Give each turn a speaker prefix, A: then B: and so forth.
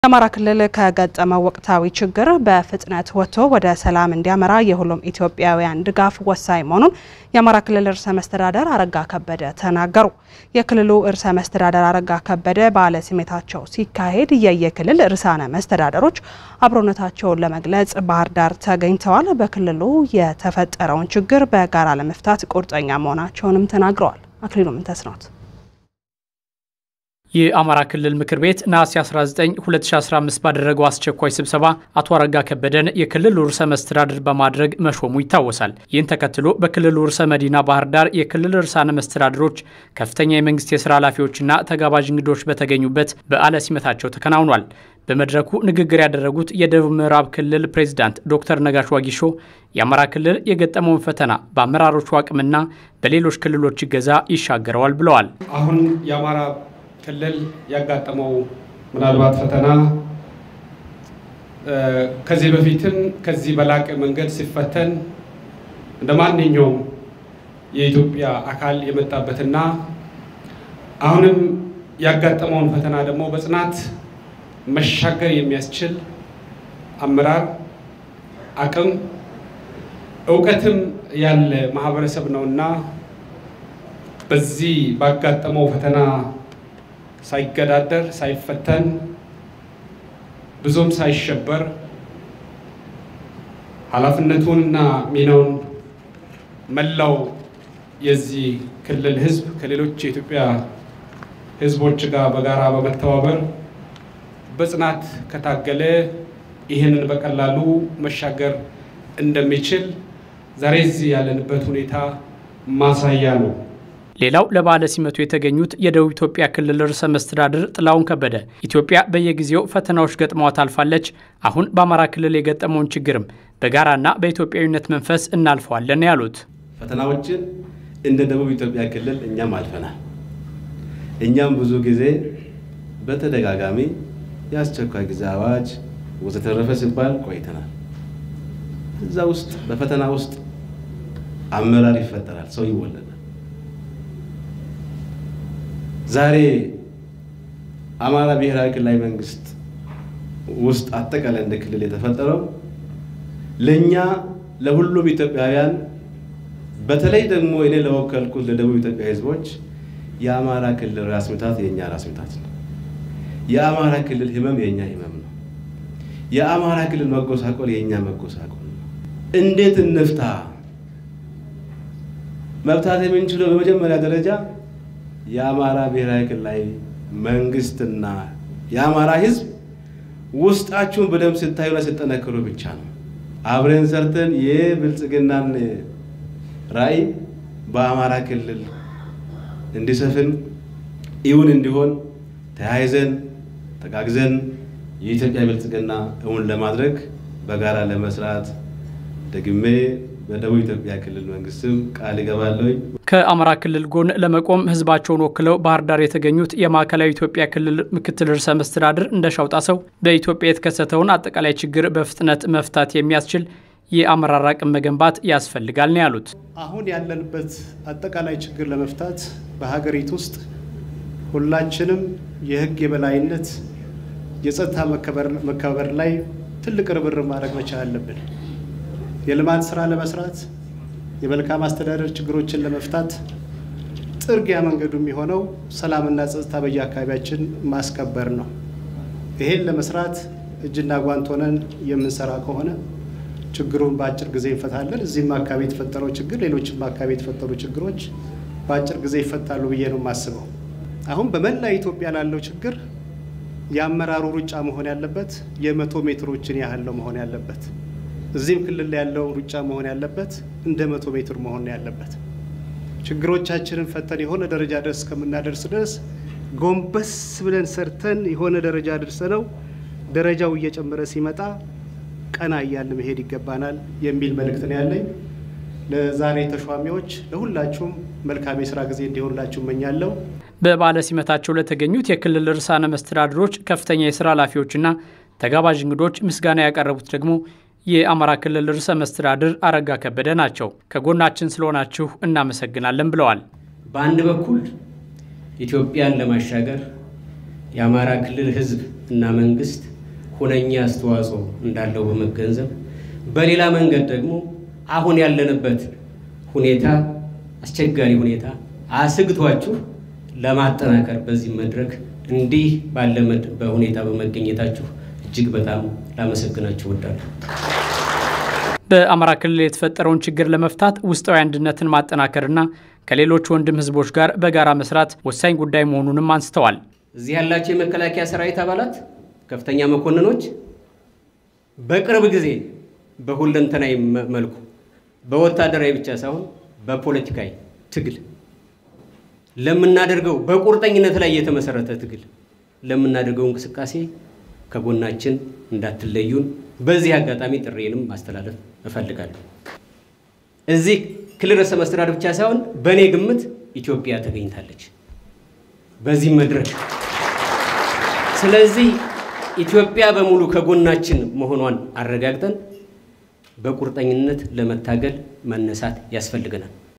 A: የአማራ ክልል ከገጠመው ወቅታዊ ችግር በፍጥነት ወጥቶ ወደ ሰላም እንዲያመራ የሁሉም ኢትዮጵያውያን ድጋፍ ወሳኝ መሆኑን የአማራ ክልል ርዕሰ መስተዳደር አረጋ ከበደ ተናገሩ። የክልሉ ርዕሰ መስተዳደር አረጋ ከበደ በዓለ ሲመታቸው ሲካሄድ የየክልል ርዕሳነ መስተዳደሮች አብሮነታቸውን ለመግለጽ ባህር ዳር ተገኝተዋል። በክልሉ የተፈጠረውን ችግር በጋራ ለመፍታት ቁርጠኛ መሆናቸውንም ተናግረዋል። አክሊሉ ምንተስኖት
B: የአማራ ክልል ምክር ቤት ነሐሴ 19 2015 ባደረገው አስቸኳይ ስብሰባ አቶ አረጋ ከበደን የክልሉ ርዕሰ መስተዳድር በማድረግ መሾሙ ይታወሳል። ይህን ተከትሎ በክልሉ ርዕሰ መዲና ባህር ዳር የክልል ርዕሳነ መስተዳድሮች፣ ከፍተኛ የመንግስት የስራ ኃላፊዎችና ተጋባዥ እንግዶች በተገኙበት በዓለ ሲመታቸው ተከናውኗል። በመድረኩ ንግግር ያደረጉት የደቡብ ምዕራብ ክልል ፕሬዚዳንት ዶክተር ነጋሽ ዋጊሾ የአማራ ክልል የገጠመውን ፈተና በአመራሮቹ አቅምና በሌሎች ክልሎች እገዛ ይሻገረዋል ብለዋል።
C: አሁን የአማራ ክልል ያጋጠመው ምናልባት ፈተና ከዚህ በፊትም ከዚህ በላቀ መንገድ ሲፈተን እንደ ማንኛውም የኢትዮጵያ አካል የመጣበትና አሁንም ያጋጠመውን ፈተና ደግሞ በጽናት መሻገር የሚያስችል አመራር አቅም እውቀትም ያለ ማህበረሰብ ነውና በዚህ ባጋጠመው ፈተና ሳይገዳደር ሳይፈተን ብዙም ሳይሸበር ኃላፊነቱንና ሚናውን መላው የዚህ ክልል ሕዝብ ከሌሎች የኢትዮጵያ ሕዝቦች ጋር በጋራ በመተባበር በጽናት ከታገለ ይህንን በቀላሉ መሻገር እንደሚችል ዛሬ እዚህ ያለንበት ሁኔታ ማሳያ ነው።
B: ሌላው ለበዓለ ሲመቱ የተገኙት የደቡብ ኢትዮጵያ ክልል ርዕሰ መስተዳድር ጥላሁን ከበደ ኢትዮጵያ በየጊዜው ፈተናዎች ገጥመዋት አልፋለች። አሁን በአማራ ክልል የገጠመውን ችግርም በጋራና በኢትዮጵያዊነት መንፈስ እናልፈዋለን ያሉት
D: ፈተናዎችን እንደ ደቡብ ኢትዮጵያ ክልል እኛም አልፈናል። እኛም ብዙ ጊዜ በተደጋጋሚ የአስቸኳይ ጊዜ አዋጅ ወዘተረፈ ሲባል ቆይተናል። እዛ ውስጥ በፈተና ውስጥ አመራር ይፈጠራል፣ ሰው ይወለዳል። ዛሬ አማራ ብሔራዊ ክልላዊ መንግስት ውስጥ አጠቃላይ እንደ ክልል የተፈጠረው ለእኛ ለሁሉም ኢትዮጵያውያን በተለይ ደግሞ እኔ ለወከልኩት ለደቡብ ኢትዮጵያ ሕዝቦች የአማራ ክልል ራስ ምታት የእኛ ራስ ምታት ነው። የአማራ ክልል ህመም የእኛ ህመም ነው። የአማራ ክልል መጎሳቆል የእኛ መጎሳቆል ነው። እንዴት እንፍታ? መፍታት የምንችለው በመጀመሪያ ደረጃ የአማራ ብሔራዊ ክልላዊ መንግስትና የአማራ ህዝብ ውስጣችሁን በደንብ ስታዩና ስጠነክሩ ብቻ ነው። አብረን ሰርተን የብልጽግናን ራዕይ በአማራ ክልል እንዲሰፍን እውን እንዲሆን ተያይዘን ተጋግዘን የኢትዮጵያ ብልጽግና እውን ለማድረግ በጋራ ለመስራት ደግሜ በደቡብ ኢትዮጵያ ክልል መንግስትም ቃል ይገባለሁ።
B: ከአማራ ክልል ጎን ለመቆም ህዝባቸውን ወክለው ባህር ዳር የተገኙት የማዕከላዊ ኢትዮጵያ ክልል ምክትል ርዕሰ መስተዳድር እንደሻው ጣሰው በኢትዮጵያ የተከሰተውን አጠቃላይ ችግር በፍጥነት መፍታት የሚያስችል የአመራር አቅም መገንባት ያስፈልጋል ነው ያሉት።
E: አሁን ያለንበት አጠቃላይ ችግር ለመፍታት በሀገሪቱ ውስጥ ሁላችንም የህግ የበላይነት የጸጥታ መከበር ላይ ትልቅ ርብርብ ማድረግ መቻል አለብን። የልማት ስራ ለመስራት የመልካም አስተዳደር ችግሮችን ለመፍታት ጥርጊያ መንገዱ የሚሆነው ሰላምና ጸጥታ በየአካባቢያችን ማስከበር ነው። ይሄን ለመስራት እጅና ጓንት ሆነን የምንሰራ ከሆነ ችግሩን በአጭር ጊዜ እንፈታለን። እዚህም አካባቢ የተፈጠረው ችግር፣ ሌሎችም አካባቢ የተፈጠሩ ችግሮች በአጭር ጊዜ ይፈታሉ ብዬ ነው የማስበው። አሁን በመላ ኢትዮጵያ ላለው ችግር የአመራሩ ሩጫ መሆን ያለበት የመቶ ሜትሮችን ያህል ነው መሆን ያለበት። እዚህም ክልል ያለው ሩጫ መሆን ያለበት እንደ መቶ ሜትር መሆን ያለበት። ችግሮቻችንን ፈተን የሆነ ደረጃ ድረስ እስከምናደርስ ድረስ ጎንበስ ብለን ሰርተን የሆነ ደረጃ ደርሰነው ደረጃው እየጨመረ ሲመጣ ቀና እያልን መሄድ ይገባናል የሚል መልእክት ነው ያለኝ። ለዛሬ ተሿሚዎች ለሁላችሁም መልካም የስራ ጊዜ እንዲሆንላችሁ እመኛለሁ።
B: በበዓለ ሲመታቸው ለተገኙት የክልል ርዕሳነ መስተዳድሮች፣ ከፍተኛ የስራ ኃላፊዎችና ተጋባዥ እንግዶች ምስጋና ያቀረቡት ደግሞ የአማራ ክልል ርዕሰ መስተዳድር አረጋ ከበደ ናቸው። ከጎናችን ስለሆናችሁ እናመሰግናለን ብለዋል።
F: በአንድ በኩል ኢትዮጵያን ለማሻገር የአማራ ክልል ሕዝብ እና መንግስት ሁነኛ አስተዋጽኦ እንዳለው በመገንዘብ በሌላ መንገድ ደግሞ አሁን ያለንበት ሁኔታ አስቸጋሪ ሁኔታ አስግቷችሁ ለማጠናከር በዚህ መድረክ እንዲህ ባለ በሁኔታ በመገኘታችሁ እጅግ በጣም ላመሰግናችሁ እወዳለሁ።
B: በአማራ ክልል የተፈጠረውን ችግር ለመፍታት ውስጣዊ አንድነትን ማጠናከርና ከሌሎች ወንድም ህዝቦች ጋር በጋራ መስራት ወሳኝ ጉዳይ መሆኑንም አንስተዋል።
F: እዚህ ያላቸው የመከላከያ ሰራዊት አባላት፣ ከፍተኛ መኮንኖች በቅርብ ጊዜ በሁለንተናዊ መልኩ በወታደራዊ ብቻ ሳይሆን በፖለቲካዊ ትግል ለምናደርገው በቁርጠኝነት ላይ የተመሰረተ ትግል ለምናደርገው እንቅስቃሴ ከጎናችን እንዳትለዩን በዚህ አጋጣሚ ጥሬንም ማስተላለፍ እፈልጋለሁ። እዚህ ክልል ርዕሰ መስተዳድር ብቻ ሳይሆን በእኔ ግምት ኢትዮጵያ ተገኝታለች በዚህ መድረክ። ስለዚህ ኢትዮጵያ በሙሉ ከጎናችን መሆኗን አረጋግጠን በቁርጠኝነት ለመታገል መነሳት ያስፈልገናል።